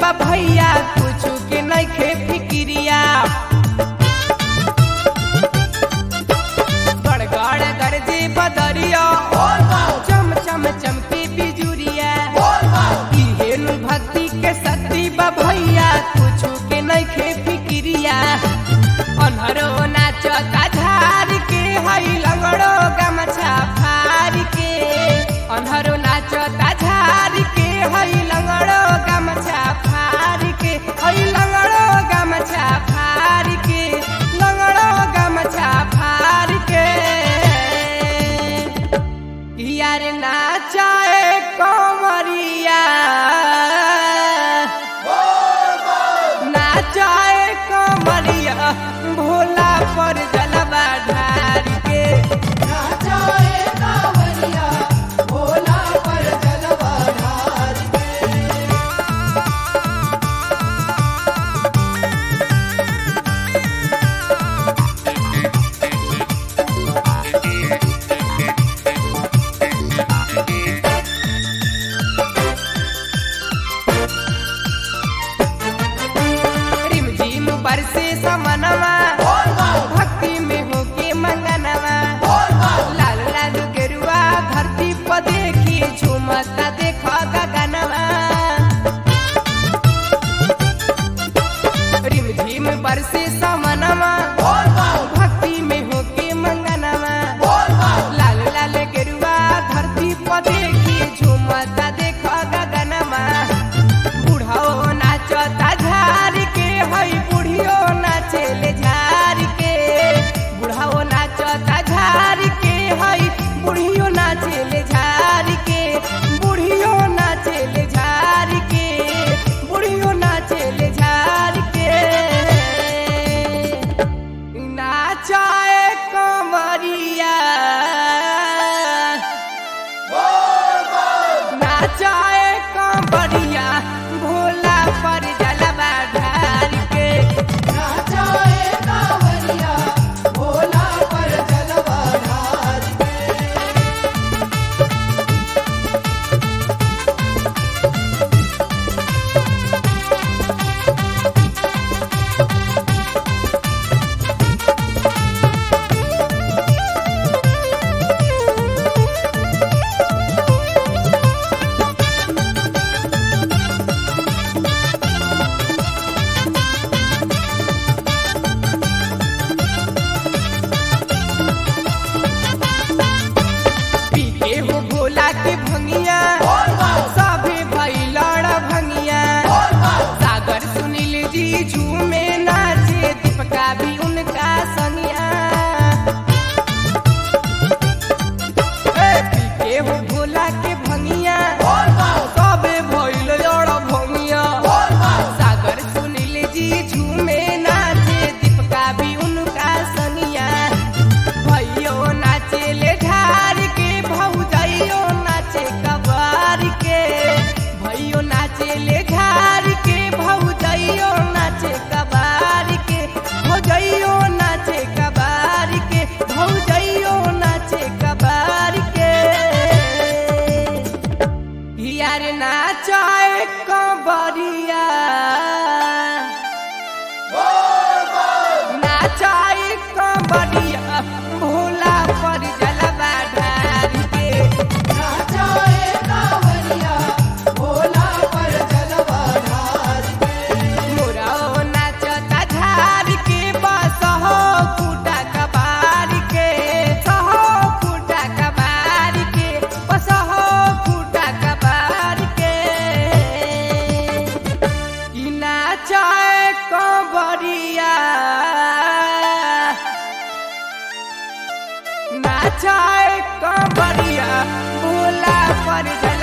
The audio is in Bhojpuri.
बा भैया कुछ के नइखे फिक्रिया गड़गड़ गरजे बदरिया चम चम चमके बिजुरिया इहेनु भक्ति के शक्ति बा भैया कुछ के नइखे फिक्रिया अनहरो नाचता झार के हई लंगड़ो गमछा फार के अनहरो नाचता झार के हई लंगड़ो गमछा फार के हई लंगड़ो गमछा फार के लंगड़ो गमछा फार के यार नाचाए कमरिया नाचाए कमरिया भोला पर जलवा ढार के नाचाए कांवरिया भोला पर जलवा ढार रिम झिम बरसे समनवा भक्ति में होके मंगनवा लाल लाल गेरुआ धरती पर देखी झूमता देखा गगनवा रिम झिम बरसे समनवा भक्ति में होके मंगनवा लाल लाल गेरुआ धरती पर देखी झूमता देखा गगनवा बुढ़ाओ नाचता झार के हई बुढ़ियो नाचेले झार के बुढ़ाओ नाचता झार के हई बुढ़ियो नाचेले झार के बुढ़ियो नाचेले झार के बुढ़ियो नाचेले झार के नाचाए कमरिया नाचाए कमरिया भोला पर जलवा ढार के नाचाए कांवरिया भोला पर जलवा ढार पी के हो भोला के भंगिया सभे भैलड़ भंगिया सागर सुनील जी झूमे नाचे दीपका भी उनका संगिया ए, पी के हो भोला के भंगिया सभे भैलड़ भंगिया सागर सुनील जी झूमे नाचे दीपका भी उनका संगिया भैयो नाचे ले ढार के भौजाइयो नाचे कबार के भैयो नाचे ले ढार के भौजाइयो नाचे कबार के भौजाइयो नाचे कबार के भौजाइयो नाचे कबार के यार नाचाए कबरिया नाचाए कबरिया भोला पर जलवा ढार के नाचाए कांवरिया भोला पर जलवा ढार मोराओ नाचता झार के बस हो फूटा कबार के सहो फूटा कबार के बस हो फूटा कबार के ई नाचाए कबरिया नाचाए कबरिया भोला पर जल